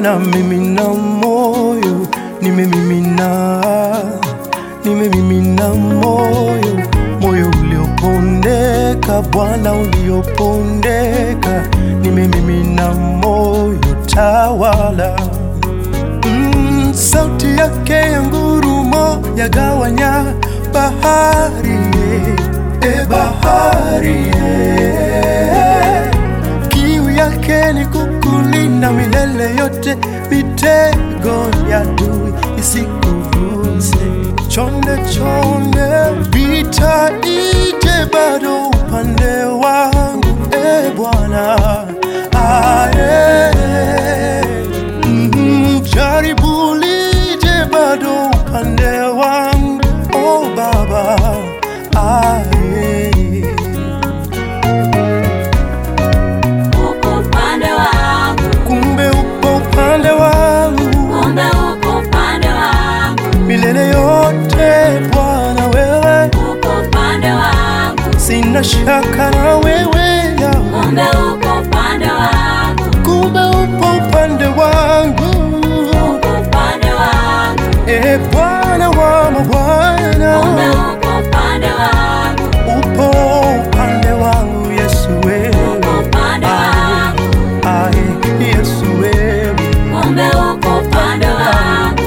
Bwana, mimina moyo, nimemimina, nimemimina moyo, moyo uliopondeka, Bwana uliopondeka, nimemimina moyo, tawala. Mm, sauti yake ya ngurumo yagawanya bahari, e bahari, e. Kiu yake ni kukulinda milele yote, mitego ya adui isikuvuse. Chonde chonde, vita ije bado upande wangu, e Bwana aye. Mm, jaribu lije bado upande wangu, oh Baba aye. uko upande wangu, kumbe upo upande wangu kumbe uko upande wangu, milele yote Bwana, wewe uko upande wangu, sina shaka na wewe Yahweh. kumbe uko upande wangu, kumbe upo upande wangu uko upande wangu, e Bwana wa mabwana, kumbe uko upande wangu, upo upande wangu Yesu wewe, uko upande wangu, ae Yesu wewe, kumbe uko upande wangu.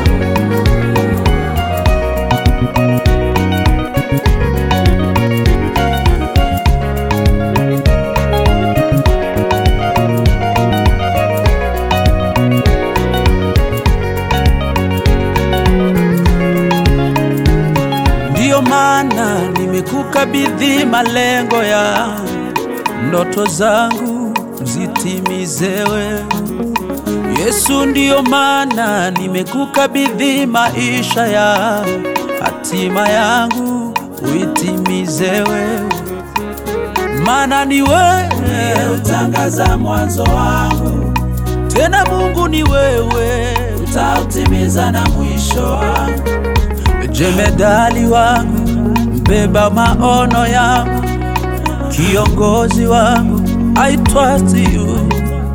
Ndiyo maana nimekukabidhi malengo ya ndoto zangu zitimize wewe Yesu. Ndiyo maana nimekukabidhi maisha ya hatima yangu uitimize wewe, maana ni wewe utangaza mwanzo wangu, tena Mungu ni wewe utautimiza na mwisho wangu jemedali wangu, mbeba maono yangu, kiongozi wangu, I trust you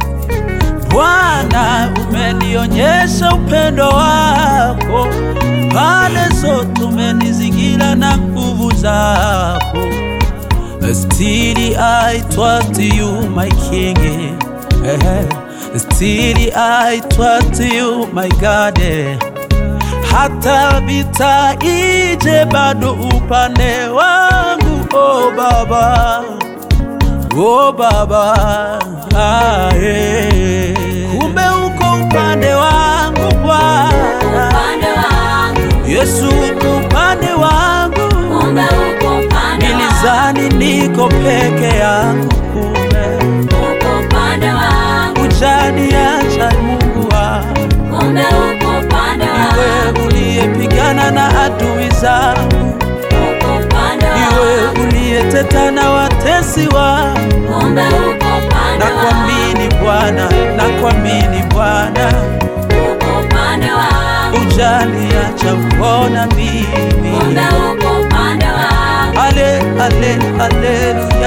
Bwana, umenionyesha upendo wako, pande zote umenizingira na nguvu zako. Still I trust you my king, eh, still I trust you my God eh hata vita ije bado upande wangu, oh Baba, oh Baba, ah, eh. Kumbe uko upande wangu Bwana Upande wangu, Yesu, uko upande wangu, kumbe uko upande wangu, nilizani niko peke yangu, kumbe uko upande wangu, ujaniacha Mungu wangu, kumbe uko upande wangu, iwe uliyepigana na adui zangu uko upande iwe wangu, uliyeteta na watesi wangu, kumbe uko upande wangu, nakuamini Bwana, nakuamini Bwana, uko upande wangu, ujaniacha kuona kumbe mimi. uko upande wangu. Ale, ale, haleluya.